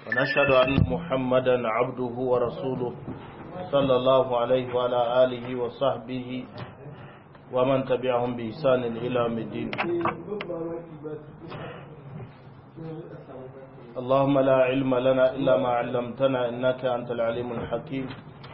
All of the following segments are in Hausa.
ونشهد أن محمدا عبده ورسوله صلى الله عليه وعلى آله وصحبه ومن تبعهم بإحسان إلى يوم الدين اللهم لا علم لنا إلا ما علمتنا إنك أنت العليم الحكيم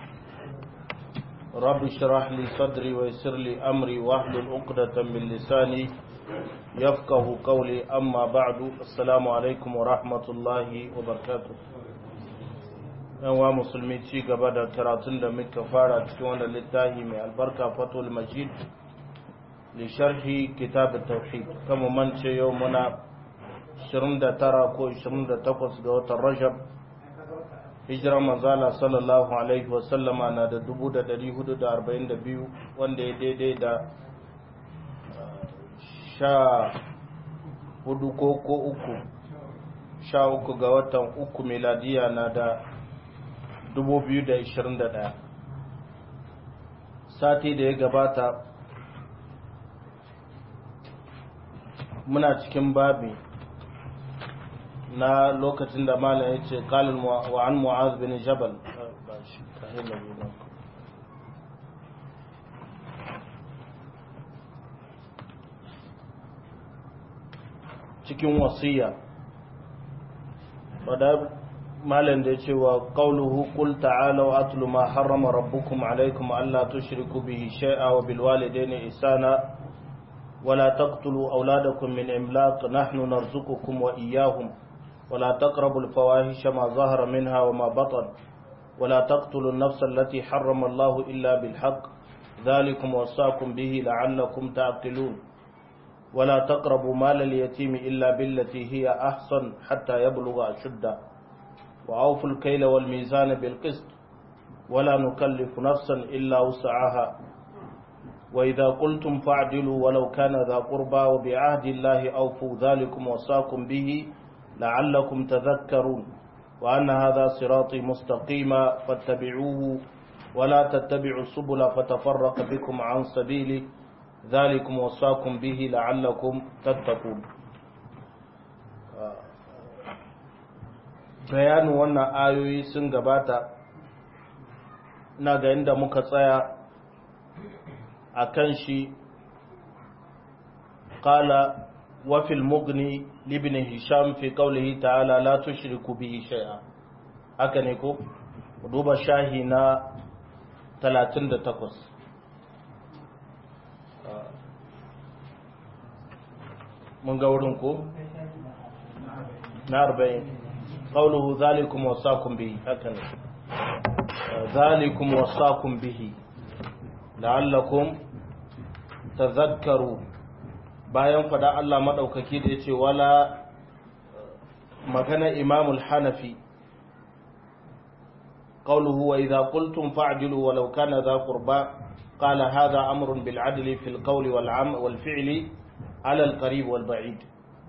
رب اشرح لي صدري ويسر لي أمري واحلل عقدة من لساني يفقه قولي أما بعد السلام عليكم ورحمة الله وبركاته yanwa musulmi ci gaba da karatun da muka fara cikin wannan littafi mai albarka fatul majid li sharhi kitab tauhid kama mance yau muna 29 ko 28 ga watan rajab hijirar manzala sallallahu alaihi wasallama na da 1442 wanda ya daidai da sha hudu ko ko uku sha uku ga watan uku miladiya na da 2021 sati da ya gabata muna cikin babi na lokacin da malam ya ce kalin wa an mu'az bin jabal cikin wasiya wadda malam da ya ce wa qawluhu qul ta'alu atlu ma harrama rabbukum alaykum alla tushriku bihi shay'a wa bil walidayni ihsana ولا تقتلوا أولادكم من إملاق نحن نرزقكم وإياهم ولا تقربوا الفواحش ما ظهر منها وما بطن ولا تقتلوا النفس التي حرم الله إلا بالحق ذلكم وصاكم به لعلكم تعقلون ولا تقربوا مال اليتيم إلا بالتي هي أحسن حتى يبلغ أشده وأوفوا الكيل والميزان بالقسط ولا نكلف نفسا إلا وسعها وإذا قلتم فاعدلوا ولو كان ذا قربى وبعهد الله أوفوا ذلكم وصاكم به لعلكم تذكرون وأن هذا صراطي مستقيما فاتبعوه ولا تتبعوا السبل فتفرق بكم عن سبيله ذلكم وصاكم به لعلكم تتقون bayanin wannan ayoyi sun gabata na ga inda muka tsaya a kan shi ƙala wafil mugni libin hisham fi ƙaulihi ta'ala la tushriku bihi shay'a haka ne ko duba shahi na 38 mun ga wurin ko na 40 ƙauluhu zalikum wasakum bihi haka ne zalikum wasakum bihi la'allakum tazakkaru bayan fada Allah madaukaki da yace wala magana imamul hanafi qawluhu wa idha qultum fa'dilu walau kana dha qurba qala hadha amrun bil adli fil qawli wal am wal fi'li ala al qarib wal ba'id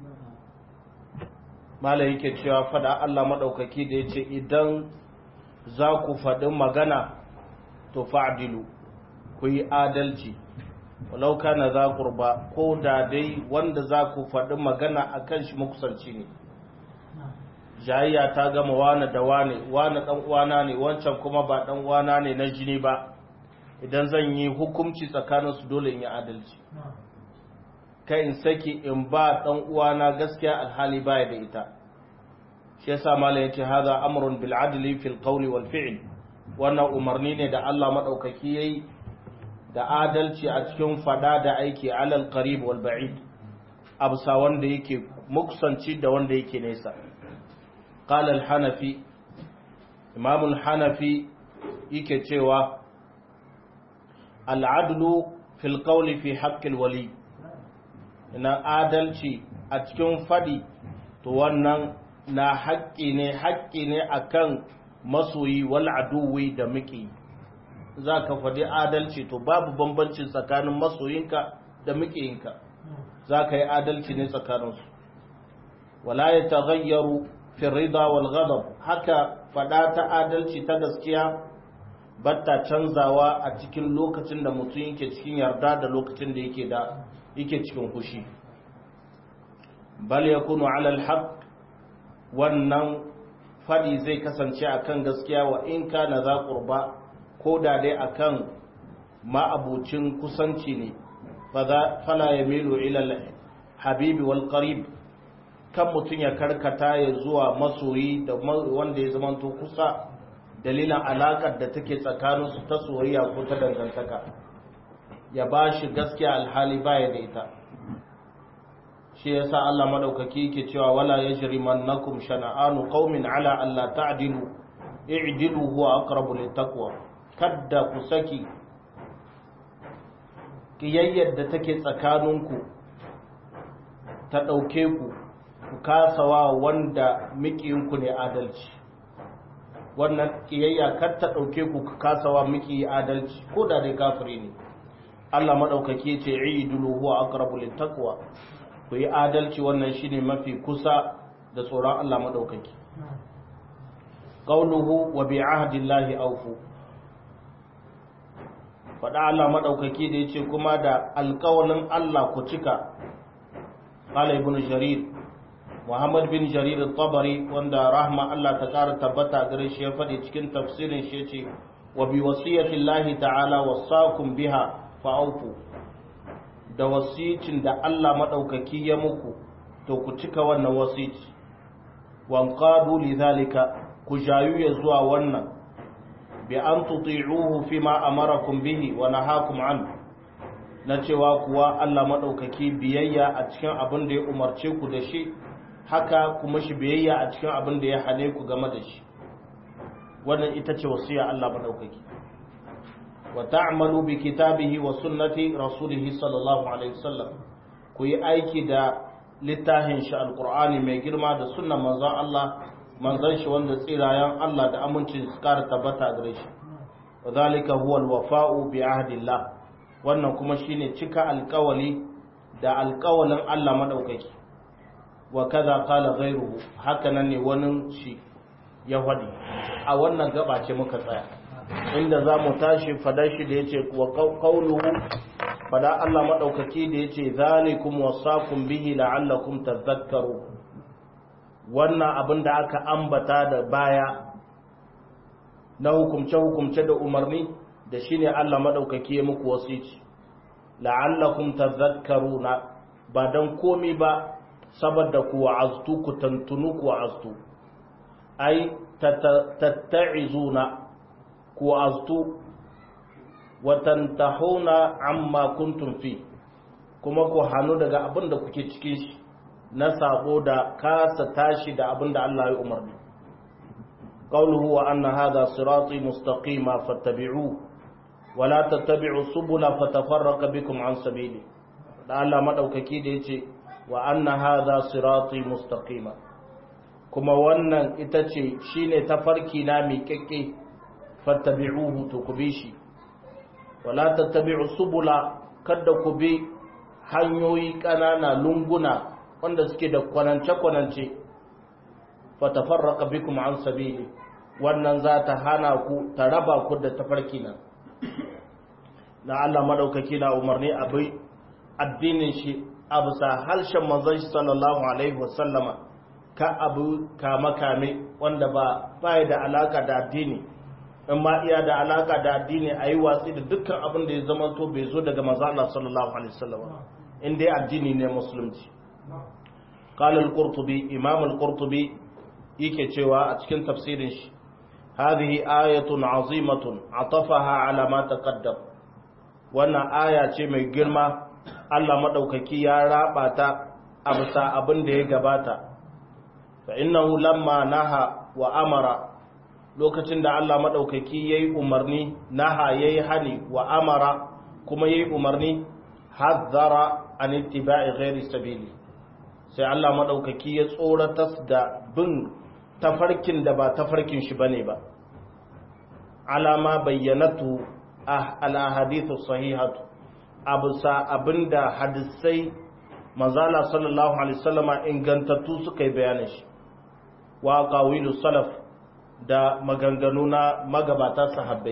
mala yake cewa fada Allah madaukaki da yace idan za ku faɗi magana to fa'dilu ku yi adalci walau kana za kurba ko da dai wanda za ku faɗi magana a kan shi makusanci ne jayayya ta gama wane da wane wane ɗan uwana ne wancan kuma ba ɗan uwana ne na jini ba idan zan yi hukumci tsakaninsu dole in yi adalci kai in saki in ba ɗan uwana gaskiya alhali baya da ita shi yasa malam yace hadha amrun bil adli fil qawli wal fi'l wannan umarni ne da Allah madaukaki yayi da adalci a cikin fada da aiki alal qarib wal ba'id absa wanda yake muksanci da wanda yake nesa qala al hanafi imam al hanafi yake cewa al adlu fil qawli fi haqq al wali ina adalci a cikin fadi to wannan na haƙƙi ne haƙƙi ne akan masoyi wal aduwi da miki za ka faɗi adalci to babu bambanci tsakanin masoyinka da mikiyinka za ka yi adalci ne tsakaninsu wala ya taghayyaru fi rida wal ghadab haka faɗa ta adalci ta gaskiya batta canzawa a cikin lokacin da mutum yake cikin yarda da lokacin da yake da yake cikin fushi bal yakunu ala alhaq wannan fadi zai kasance akan gaskiya wa in kana za qurba ko da dai akan ma'abucin kusanci ne fala yamilu ila habibi wal qarib kan mutum ya karkata ya zuwa masoyi da wanda ya zamanto kusa dalilin alakar da take tsakaninsu ta soyayya ko ta dangantaka ya ba shi gaskiya alhali baya da ita shi yasa Allah madaukaki yake cewa wala yajrimannakum shana'anu qaumin ala alla ta'dilu i'dilu huwa aqrabu littaqwa kadda ku saki kiyayyar da take tsakaninku ta dauke ku ku kasawa wanda mikiyinku ne adalci wannan kiyayya kar ta dauke ku ku kasawa miki adalci ko da dai kafiri ne Allah madaukake ce i'dilu huwa aqrabu littaqwa ku yi adalci wannan shine mafi kusa da tsoron Allah madaukake qauluhu wa bi ahdillahi awfu fada Allah madaukake da yace kuma da alƙawalin Allah ku cika qala ibn jarir Muhammad bin Jarir al-Tabari wanda rahma Allah ta ƙara tabbata gare shi ya faɗi cikin tafsirin shi yace wa bi wasiyati Allah ta'ala wasakum biha fa'aufu da wasicin da Allah maɗaukaki ya muku to ku cika wannan wasici wanqadu lidhalika ku jayu ya zuwa wannan bi an tuti'uhu fima amarakum bihi wa nahakum an na cewa kuwa Allah maɗaukaki biyayya a cikin abin da ya umarce ku da shi haka kuma shi biyayya a cikin abin da ya hane ku game da shi wannan ita ce wasiya Allah maɗaukaki وتعملوا بكتابه وسنة رسوله صلى الله عليه وسلم كوي aiki da littafin shi alqur'ani mai girma da sunnan manzon Allah manzon shi wanda tsirayen Allah da amincin su kara tabbata gare shi wadhalika huwa alwafa'u bi ahdillah wannan kuma shine cika alƙawali da alƙawalin Allah madaukaki wa kaza qala ghayruhu haka nan ne wani shi ya faɗi a wannan gaba ce muka tsaya inda za mu tashi fadar shi da ya ce wa kauluhu fada Allah maɗaukaki da ya ce zalikum wasakum bihi la'allakum tadhakkaru wannan abin da aka ambata da baya na hukumce-hukumce da umarni da shi ne Allah maɗaukaki ya muku wasici la'allakum tadhakkaruna ba don komi ba saboda ku wa'aztu ku tantunu ku wa'aztu ai tatta'izuna ku aztu watantahuna amma kuntum fi kuma ku hannu daga abin da kuke cikin shi na sabo da kasa tashi da abin da Allah ya umarni qawluhu wa anna hadha sirati mustaqima fattabi'u wa la tattabi'u subula fatafarraqa bikum an sabili da Allah madaukaki da yace wa anna hadha sirati mustaqima kuma wannan ita ce shine tafarki na miƙaƙƙe fattabi'uhu to ku bi shi wala tattabi'u subula kada ku bi hanyoyi ƙanana lunguna wanda suke da kwanance-kwanance fatafarraqa bikum an sabili wannan za ta hana ku ta raba ku da tafarki nan na Allah madaukaki na umarni abai addinin shi a bisa harshen manzon shi sallallahu alaihi wasallama ka abu kama kame wanda ba baya da alaka da addini in ma iya da alaka da addini a yi watsi da dukkan abin da ya zama to bai zo daga maza Allah sallallahu alaihi wasallam in dai addini ne musulunci qala al-qurtubi imam al-qurtubi yake cewa a cikin tafsirin shi hadhihi ayatun azimatun atafaha ala ma taqaddam wannan aya ce mai girma Allah madaukaki ya raba ta a bisa abin da ya gabata fa innahu lamma naha wa amara lokacin da Allah maɗaukaki ya yi umarni naha ya yi hani wa amara kuma ya yi umarni hazzara an ittiba'i ghairi sabili sai Allah maɗaukaki ya tsoratas da bin tafarkin da ba tafarkin shi bane ba alama bayyanatu al-ahadithu sahihatu abusa abinda hadisai manzala sallallahu alaihi wasallama ingantattu suka yi bayanin shi wa qawilu salaf da maganganu na magabata sahabbai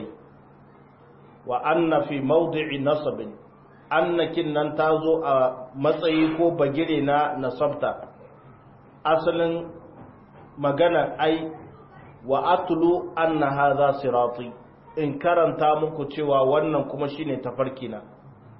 wa anna fi mawdi'i nasabin annakin nan ta zo a matsayi ko bagire na nasabta asalin magana ai wa atlu anna hadha sirati in karanta muku cewa wannan kuma shine tafarki na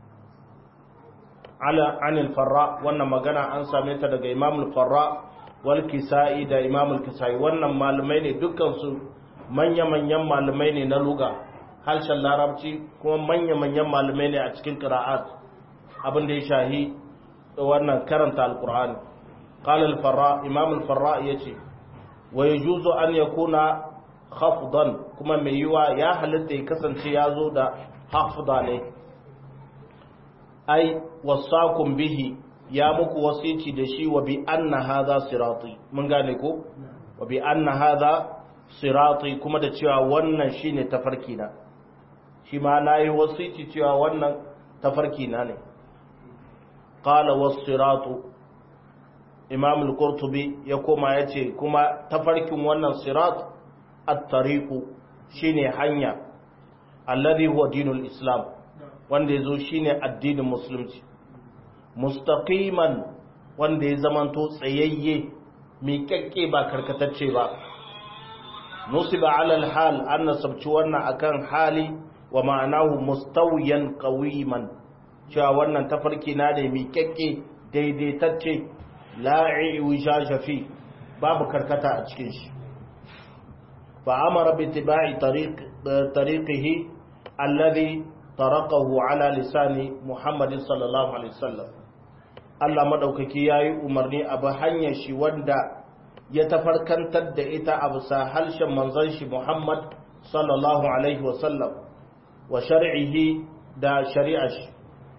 ala anil farra wannan magana an same ta daga imam al-farra wal kisai da imam al-kisai wannan malamai ne dukkan su manya-manyan malamai ne na luga harshen larabci kuma manya-manyan malamai ne a cikin qira'at abin da ya shahi wannan karanta al-qur'ani qala al-farra imam al-farra yace wa yajuzu an yakuna khafdan kuma mai yiwa ya halitta ya kasance ya zo da hafda ne ai wasakum bihi ya muku wasici da shi wa bi anna hadha sirati mun gane ko wa bi anna hadha sirati kuma da cewa wannan shine tafarki na shi ma nayi wasici cewa wannan tafarki na ne qala was-siratu imam al-qurtubi ya koma yace kuma tafarkin wannan sirat at-tariqu shine hanya alladhi huwa dinul islam wanda yazo shine addinin musulunci mustaqiman wanda ya zamanto tsayayye miƙaƙƙe ba karkatacce ba nusiba ala al-hal an nasabci wannan akan hali wa ma'anahu mustawiyan qawiman cewa wannan tafarki na da miƙaƙƙe daidaitacce la'i wishaja fi babu karkata a cikin shi فأمر باتباع طريق طريقه الذي طرقه على لسان محمد صلى الله عليه وسلم Allah madaukaki yayi umarni a ba hanyar shi wanda ya tafarkantar da ita a bisa harshen manzon shi Muhammad sallallahu alaihi wa sallam wa shar'ihi da shari'ar shi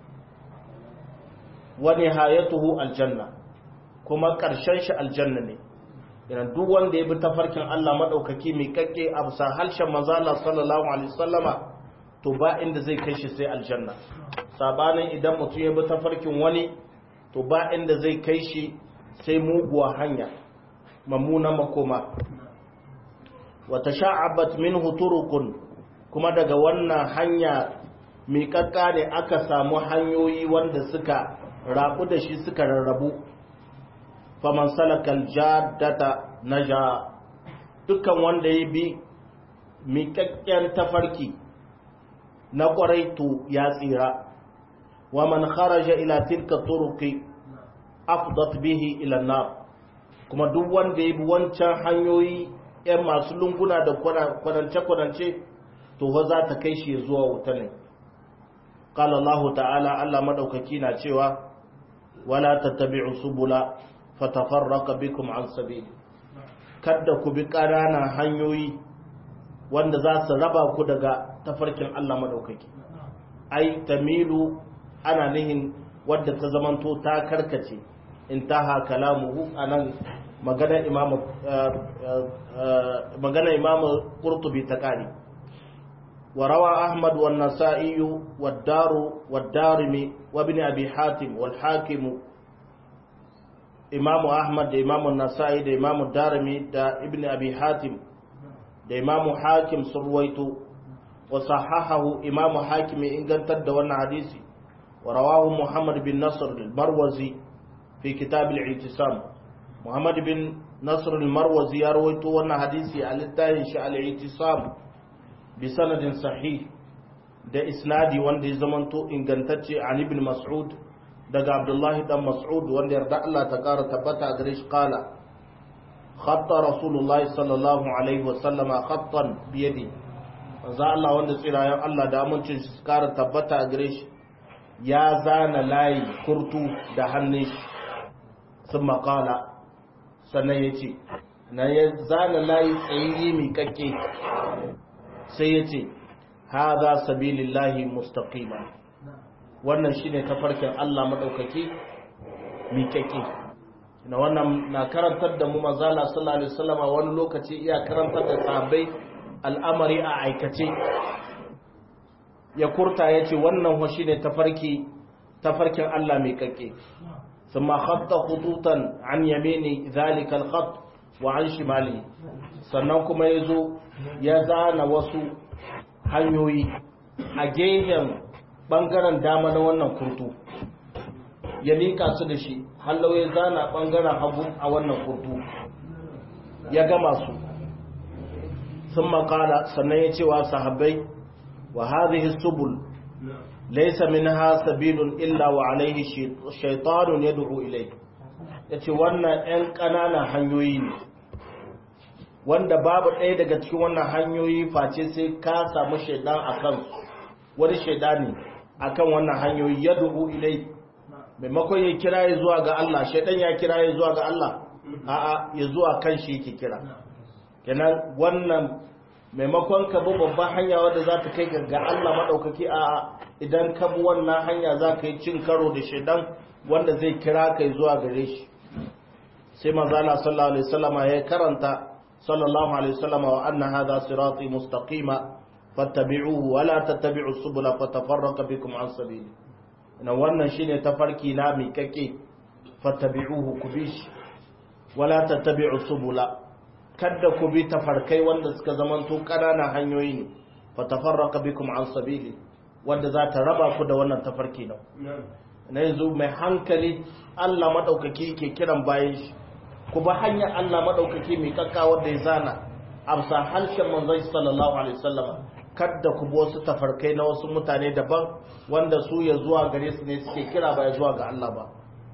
wa nihayatuhu aljanna kuma karshen shi aljanna ne yana duk wanda ya bi tafarkin Allah maɗaukaki mai kakke a bisa harshen manzala sallallahu alaihi sallama to ba inda zai kai shi sai aljanna sabanin idan mutum ya bi tafarkin wani to ba inda zai kai shi sai muguwa hanya mamuna makoma wata sha'abat minhu turukun kuma daga wannan hanya mai kakka ne aka samu hanyoyi wanda suka rabu da shi suka rarrabu faman salakal jaddata naja dukkan wanda ya bi miƙaƙƙen tafarki na ƙwarai to ya tsira wa man kharaja ila tilka turuqi afdat bihi ila nar kuma duk wanda ya bi wancan hanyoyi yan masu lunguna da kwadance kwadance to fa za ta kai shi zuwa wuta ne qala Allah ta'ala Allah madaukaki na cewa wala tattabi'u subula fatafarraka bikum an sabili kada ku bi ƙananan hanyoyi wanda za su raba ku daga tafarkin Allah madaukaki ai tamilu ana nihin wadda ta zamanto ta karkace intaha kalamuhu anan magana imamu magana imamu qurtubi ta kare وروى أحمد والنسائي والدار والدارمي وابن أبي حاتم والحاكم imamu ahmad da imamu nasa'i da imamu darimi da ibn abi hatim da imamu hakim sun ruwaito wa sahahahu imamu hakim ya ingantar da wannan hadisi wa rawahu muhammad bin nasr al-marwazi fi kitab al-i'tisam muhammad bin nasr al-marwazi ya ruwaito wannan hadisi a littafin shi al-i'tisam bi sanadin sahih da isnadi wanda ya zamanto ingantacce an ibn mas'ud daga abdullahi dan mas'ud wanda yarda Allah ta kara tabbata a gare shi kala khatta rasulullahi sallallahu alaihi wa sallama khattan bi yadi manzo Allah wanda tsirayen Allah da amincin shi kara tabbata a gare shi ya zana layi kurtu da hannun shi sun makala sannan ya ce na ya zana layi tsayayye mai kakke sai ya ce haza sabilillahi mustaqima wannan shine tafarkin Allah madaukaki miƙaƙe na wannan na karantar da mu manzala sallallahu alaihi wasallam wani lokaci iya karantar da sahabbai al'amari a aikace ya kurta yace wannan ho shine tafarki tafarkin Allah miƙaƙe ثم خط خطوطا عن يمين ذلك الخط وعن شماله sannan kuma yazo ya zana wasu hanyoyi a gehen bangaren dama na wannan kurtu ya liƙa su da shi hallau ya zana bangaren hagu a wannan kurtu ya gama su thumma qala sannan ya ce wa sahabbai wa hadhihi subul laysa minha sabilun illa wa alayhi shaytanun yad'u ilayhi yace wannan ɗan ƙananan hanyoyi ne wanda babu ɗaya daga cikin wannan hanyoyi face sai ka samu shaidan akan wani shaidani akan wannan hanyoyi yad'u ilayhi maimakon ya kira ya zuwa ga Allah shaidan ya kira ya zuwa ga Allah a'a ya zuwa kan shi yake kira kenan wannan maimakon ka bi babban hanya wadda za ta kai ga Allah maɗaukaki a idan ka bi wannan hanya za ka yi cin karo da shaidan wanda zai kira ka zuwa gare shi sai manzala sallallahu alaihi wasallama ya karanta sallallahu alaihi wasallama wa anna hadha sirati mustaqima fattabi'uhu wa la tattabi'us subula fatafarraqa bikum an sabili ina wannan shine tafarki na mi kake fattabi'uhu ku bi shi wa la tattabi'us subula kada ku bi tafarkai wanda suka zamanto ƙananan hanyoyi ne fa tafarraqa bikum an sabili wanda za ta raba ku da wannan tafarki nan na yanzu mai hankali Allah madaukaki ke kiran bayan shi ku ba hanyar Allah madaukaki mai kakka wanda ya zana amsa harshen manzon sallallahu alaihi wasallam kada ku bi wasu tafarkai na wasu mutane daban wanda su ya zuwa gare su ne suke kira ba ya zuwa ga Allah ba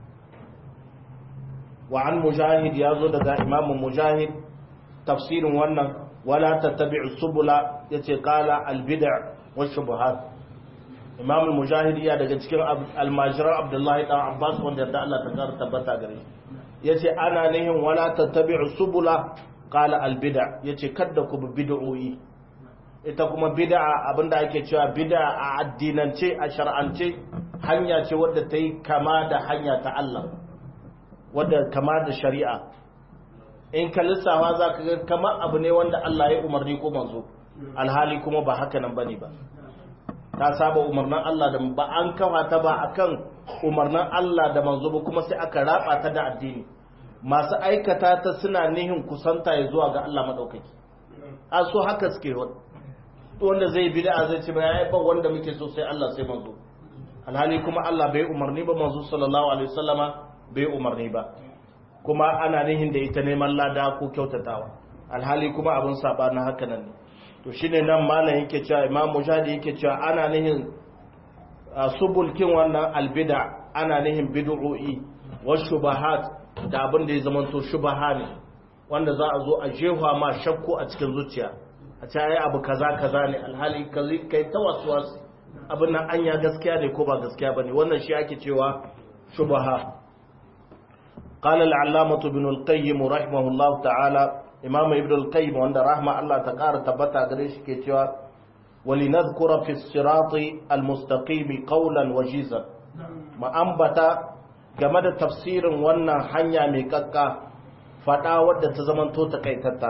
wa an mujahid ya zo daga imamu mujahid tafsirin wannan wala tattabi'u subula yace qala albid'a wa shubuhat imam al-mujahid ya daga cikin almajiran abdullahi dan abbas wanda da Allah ta kar tabbata gare shi yace ana nihin wala tattabi'u subula qala albid'a yace kada ku bi bid'o'i ita kuma bid'a abinda ake cewa bid'a a addinance a shar'ance hanya ce wadda ta yi kama da hanya ta Allah wadda kama da shari'a in ka lissafa za ka ga kamar abu ne wanda Allah ya umarni ko manzo alhali kuma ba haka nan bane ba ta saba umarnin Allah da ba an kafa ta ba akan umarnin Allah da manzo ba kuma sai aka raba ta da addini masu aikata ta suna nihin kusanta ya zuwa ga Allah madaukaki a so haka suke wanda zai bid'a zai ce ba ya ba wanda muke so sai Allah sai manzo alhali kuma Allah bai umarni ba manzo sallallahu alaihi wasallama bai umarni ba kuma ana nihin da ita neman lada ko kyautatawa alhali kuma abin saba na haka nan ne to shine nan malam yake cewa imam mujahid yake cewa ana nihin subulkin wannan albida ana nihin bid'o'i wa shubahat da abin da ya zamanto shubaha ne wanda za a zo a jefa ma shakku a cikin zuciya a ce ai abu kaza kaza ne alhali kai ta wasu abin nan anya gaskiya ne ko ba gaskiya bane wannan shi ake cewa shubaha قال العلامة ابن القيم رحمه الله تعالى إمام ابن القيم وعند رحمة الله تقار تبتا قريش كتوا ولنذكر في الصراط المستقيم قولا وجيزا ما أنبتا game da tafsirin wannan hanya mai kakka fada wadda ta zamanto takaitatta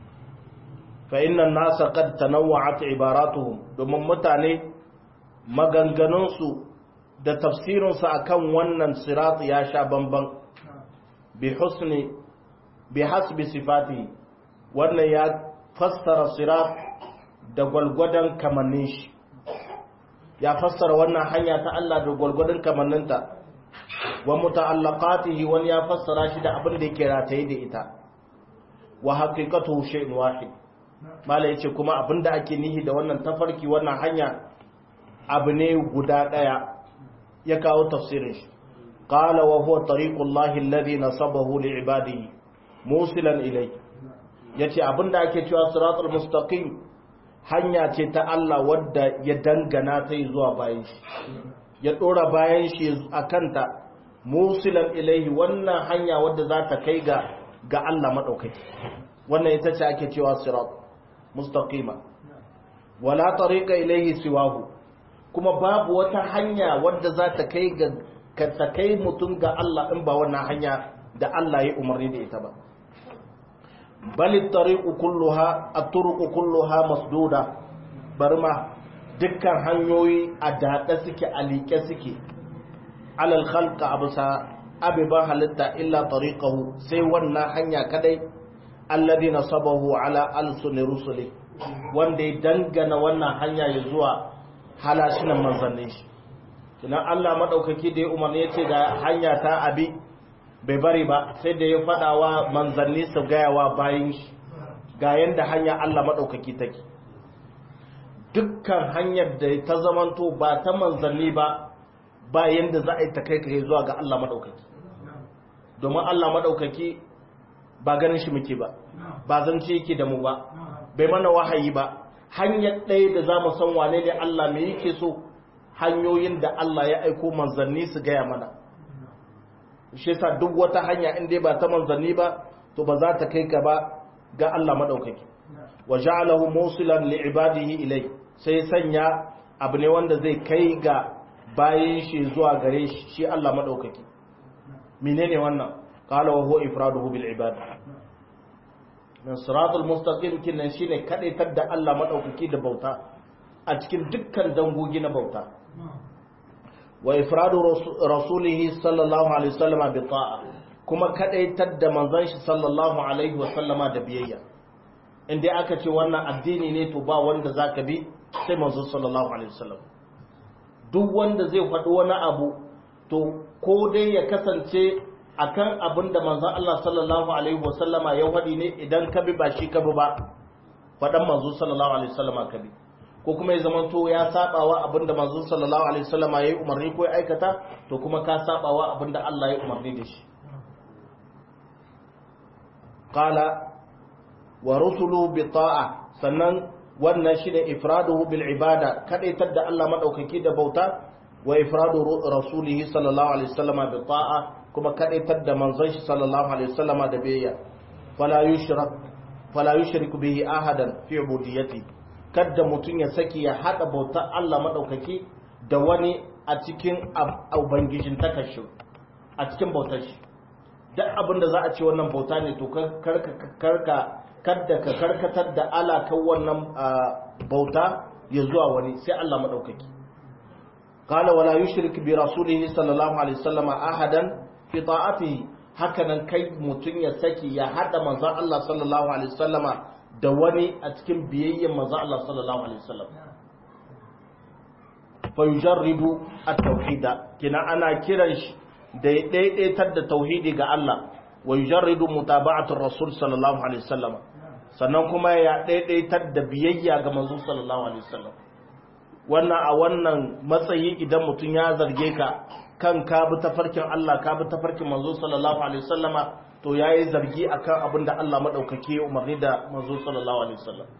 fa inna nasa qad tanawwa'at ibaratuhum domin mutane maganganunsu da tafsirinsu akan wannan sirat ya sha bamban bi husni bi hasbi sifati wannan ya fassara sirat da gwalgwadon kamannin shi ya fassara wannan hanya ta Allah da gwalgwadon kamanninta wa muta'allaqatihi wani ya fassara shi da abin da yake rataye da ita wa haqiqatuhu shay'un wahid mala yace kuma abin da ake nihi da wannan tafarki wannan hanya abu ne guda daya ya kawo tafsirin shi qala wa huwa tariqullahi alladhi nasabahu li'ibadihi musilan ilayhi yace abin da ake cewa siratul mustaqim hanya ce ta Allah wadda ya dangana ta zuwa bayan shi ya dora bayan shi a kanta musilan ilaihi wannan hanya wadda za ta kai ga ga Allah madaukaki wannan ita ce ake cewa sirat mustaqima wala tariqa ilaihi siwahu kuma babu wata hanya wadda za ta kai ga ka ta kai mutum ga Allah in ba wannan hanya da Allah ya umarni da ita ba bal at-tariqu kulluha at-turuqu kulluha masduda barma dukkan hanyoyi a daɗe suke a liƙe suke alal khalqa abusa abiban halitta illa tariqahu sai wannan hanya kadai alladhi nasabahu ala alsuni rusuli wanda ya dangana wannan hanya ya zuwa halashinan manzannin shi kinan Allah madaukaki da ya umarni yace da hanya ta abi bai bari ba sai da ya fada wa manzanni su gaya wa bayin shi ga yanda hanya Allah madaukaki take dukkan hanyar da ta zamanto ba ta manzanni ba ba yanda za a yi ta kai kai zuwa ga Allah madaukaki domin Allah madaukaki ba ganin shi muke ba ba zance yake da mu ba bai mana wahayi ba hanyar ɗaya da za mu san wane ne Allah me yake so hanyoyin da Allah ya aiko manzanni su gaya mana shi yasa duk wata hanya in dai ba ta manzanni ba to ba za ta kai ka ba ga Allah madaukaki wa ja'alahu mawsilan li ibadihi ilai sai sanya abu ne wanda zai kai ga bayin shi zuwa gare shi shi Allah madaukaki menene wannan qala wa huwa ifraduhu bil ibad nan siratul mustaqim kinan shine kadaitar da Allah madaukaki da bauta a cikin dukkan dangogi na bauta wa ifradu rasulihi sallallahu alaihi wasallama bi ta'a kuma kadaitar da manzon shi sallallahu alaihi wasallama da biyayya inda aka ce wannan addini ne to ba wanda zaka bi sai manzon sallallahu alaihi wasallam duk wanda zai faɗi wani abu to ko dai ya kasance akan abin da manzon Allah sallallahu alaihi wasallama ya faɗi ne idan ka bi ba shi ka bi ba faɗan manzon sallallahu alaihi wasallama ka bi ko kuma ya zama to ya sabawa abinda manzon sallallahu alaihi wasallam ya yi umarni ko ya aikata to kuma ka sabawa abinda Allah ya umarni da shi qala wa rusulu bi ta'a sannan wannan shine ifraduhu bil ibada kadaitar da Allah madaukaki da bauta wa ifradu rasulihi sallallahu alaihi wasallam bi ta'a kuma kadaitar da manzon shi sallallahu alaihi wasallam da biyayya fala yushrak fala yushrik bihi ahadan fi ubudiyyati kada mutum ya saki ya haɗa bautar Allah maɗaukaki da wani a cikin ubangijin takashi a cikin bautar shi duk abin da za a ce wannan bauta ne to karka kada ka karkatar da alakan wannan bauta ya zuwa wani sai Allah maɗaukaki qala wala yushrik bi rasulihi sallallahu alaihi wasallam ahadan fi ta'atihi hakanan kai mutum ya saki ya haɗa manzon Allah sallallahu alaihi wasallama da wani a cikin biyayyen manzo Allah sallallahu alaihi wasallam fa yujarridu at-tauhida kina ana kiran shi da ya daidaitar da tauhidi ga Allah wa yujarridu mutaba'atu rasul sallallahu alaihi wasallam sannan kuma ya daidaitar da biyayya ga manzo sallallahu alaihi wasallam wannan a wannan matsayi idan mutum ya zarge ka kan ka bi tafarkin Allah ka bi tafarkin manzo sallallahu alaihi wasallama to ya yi zargi a kan abin da Allah maɗaukaki ya umarni da mazo sallallahu alaihi wasallam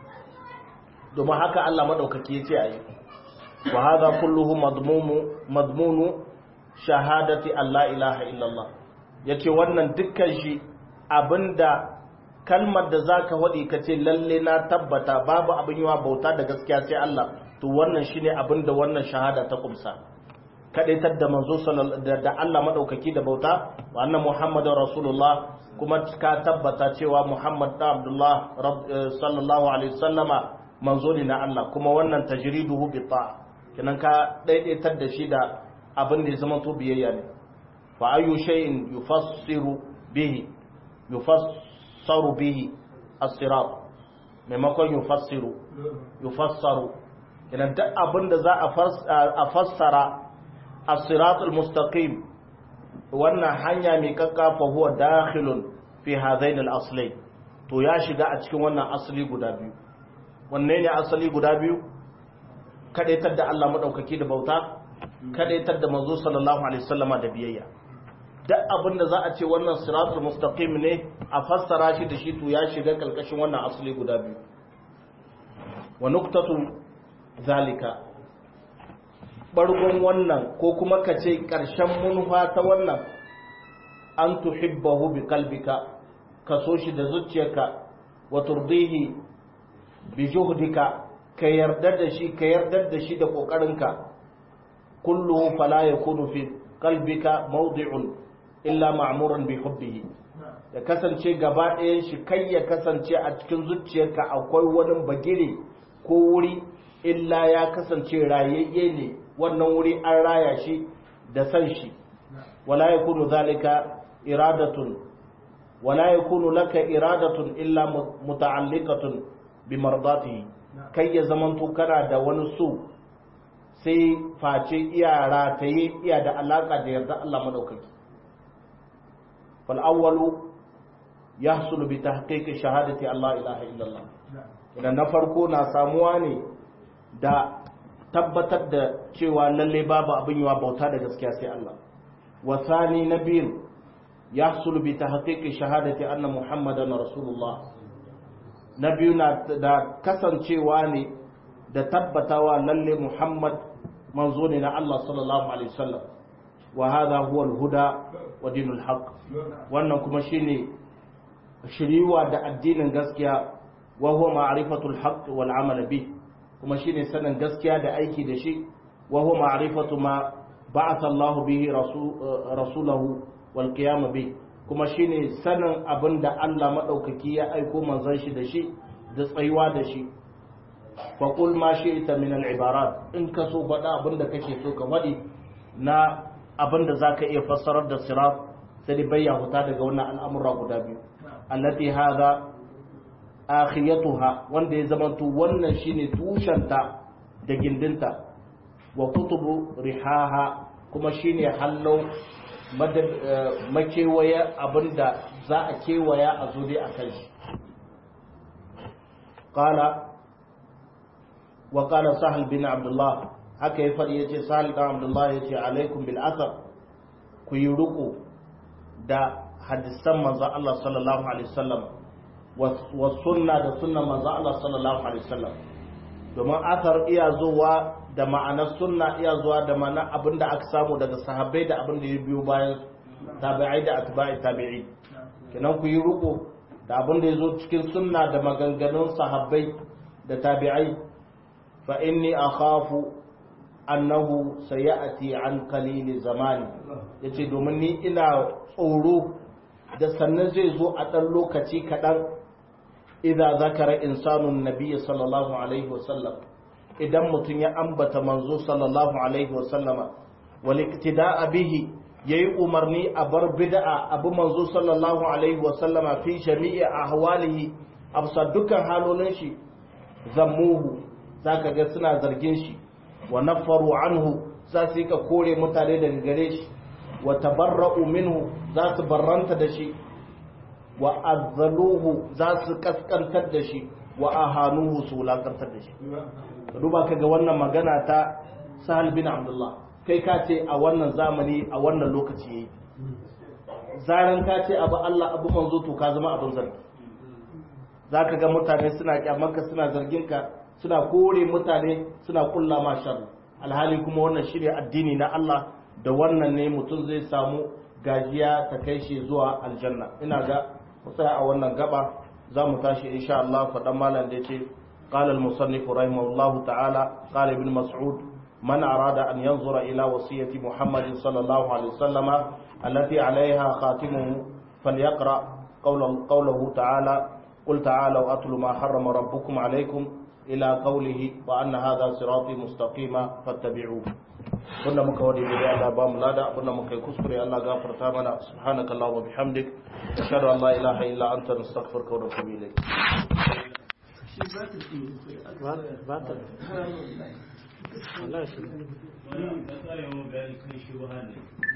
domin haka Allah maɗaukaki ya ce a yi wa haza kulluhu madmunu shahadati Allah ilaha illallah ya ce wannan dukkan shi abinda kalmar da za ka waɗi ka ce lalle na tabbata babu abin yiwa bauta da gaskiya sai Allah to wannan shi ne abinda wannan shahada ta kumsa kadaitar da manzo da Allah madaukaki da bauta wa anna muhammadar rasulullah kuma ka tabbata cewa muhammad da abdullah sallallahu alaihi wasallama manzo ne na Allah kuma wannan tajriduhu bi ta kinan ka daidaitar da shi da abin da ya zama to biyayya ne fa ayu shay'in yufassiru bihi yufassaru bihi as-sirat maimakon yufassiru yufassaru kinan duk abin da za a fassara الصراط المستقيم wannan hanya mai kakkafa huwa dakhilun fi hadain al-aslay to ya shiga a cikin wannan asali guda biyu wanne ne asali guda biyu kadaitar da Allah madaukaki da bauta kadaitar da manzo sallallahu alaihi wasallama da biyayya duk abin da za a ce wannan siratul mustaqim ne a fassara shi da shi to ya shiga kalkashin wannan asali guda biyu wa nuqtatu zalika bargon wannan ko kuma ka ce ƙarshen munfa ta wannan an tuhibbahu bi kalbika ka so shi da zuciyarka wa turdihi bi juhdika ka yarda da shi ka yarda da shi da kokarinka kulluhu fala yakunu fi qalbika mawdi'un illa ma'muran bi hubbihi ya kasance gaba ɗayan shi kai ya kasance a cikin zuciyarka akwai wani bagire ko wuri illa ya kasance rayayye ne wannan wuri an raya shi da san shi wala yakunu zalika iradatun wala yakunu laka iradatun illa muta'alliqatun bi mardatihi kai ya zamanto kana da wani so sai face iya rataye iya da alaka da yarda Allah madaukaki fal awwalu yahsulu bi tahqiqi shahadati Allah ilaha illallah idan na farko na samuwa ne da tabbatar da cewa lalle babu abin yawa bauta da gaskiya sai Allah wa thani nabiyin yahsulu bi tahqiqi shahadati anna muhammadan rasulullah na biyu na da kasancewa ne da tabbatawa lalle muhammad manzo ne na Allah sallallahu alaihi wasallam wa hadha huwa al-huda wa dinul haqq wannan kuma shine shiriwa da addinin gaskiya wa huwa ma'rifatul haqq wal amal bi kuma shine sanin gaskiya da aiki da shi wa huwa ma'rifatu ma ba'atha Allahu bihi rasulahu wal qiyam bi kuma shine sanin abinda Allah madaukaki ya aiko manzon shi da shi da tsayuwa da shi fa qul ma shi'ta min al ibarat in ka so faɗa abinda kake so ka faɗi na abinda zaka iya fassarar da sirat sai dai bayya huta daga wannan al'amura guda biyu allati hadha akhiyatuha wanda ya zamanto wannan shine tushenta da gindinta wa kutubu rihaha kuma shine hallau makewaya abinda za a kewaya a zo dai a kan shi qala wa qala sahal bin abdullah haka ya faɗi yace sahal bin abdullah yace alaikum bil athar ku yi ruku da hadisan manzon Allah sallallahu alaihi wasallam wa sunna da sunnan manzon Allah sallallahu alaihi wasallam domin athar iya zuwa da ma'anar sunna iya zuwa da ma'anar abinda aka samu daga sahabbai da abinda ya biyo bayan tabi'ai da atba'i tabi'i kenan ku yi ruku da abinda ya zo cikin sunna da maganganun sahabbai da tabi'ai fa inni akhafu annahu sayati an qalili zamani yace domin ni ina tsoro da sannan zai zo a ɗan lokaci kaɗan idan zakara insanun nabiya sallallahu alaihi wasallam idan mutum ya ambata manzo sallallahu alaihi wasallama wal iktida'a bihi yayi umarni a bar bid'a abu manzo sallallahu alaihi wasallama fi jami'i ahwalihi absa dukkan halolin shi zammuhu zaka ga suna zargin shi wa nafaru anhu za su yi ka kore mutane daga gare shi wa tabarra'u minhu za su barranta da shi wa azzaluhu za su kaskantar da shi wa ahanuhu su wulakantar da shi duba ka ga wannan magana ta sahal bin abdullah kai ka ce a wannan zamani a wannan lokaci yayi zaran ka ce abu Allah abu manzo to ka zama abin zargi zaka ga mutane suna kyamarka suna zargin ka suna kore mutane suna kulla ma sharri alhali kuma wannan shirya addini na Allah da wannan ne mutum zai samu gajiya ta kai shi zuwa aljanna ina ga musaya a wannan gaba za mu tashi insha Allah faɗan malam da yace قال المصنف رحمه الله تعالى قال ابن مسعود من أراد أن ينظر إلى وصية محمد صلى الله عليه وسلم التي عليها خاتمه فليقرأ قول قوله تعالى قل تعالوا أتل ما حرم ربكم عليكم إلى قوله وأن هذا صراطي مستقيما فاتبعوه كنا مكودي بدي الله بام لادا كنا مكي كسكري الله غفر تامنا سبحانك اللهم وبحمدك أشهد أن لا إله إلا أنت نستغفرك ونتوب إليك batal wallahi shi wannan da tsarewa bayani kan shi ne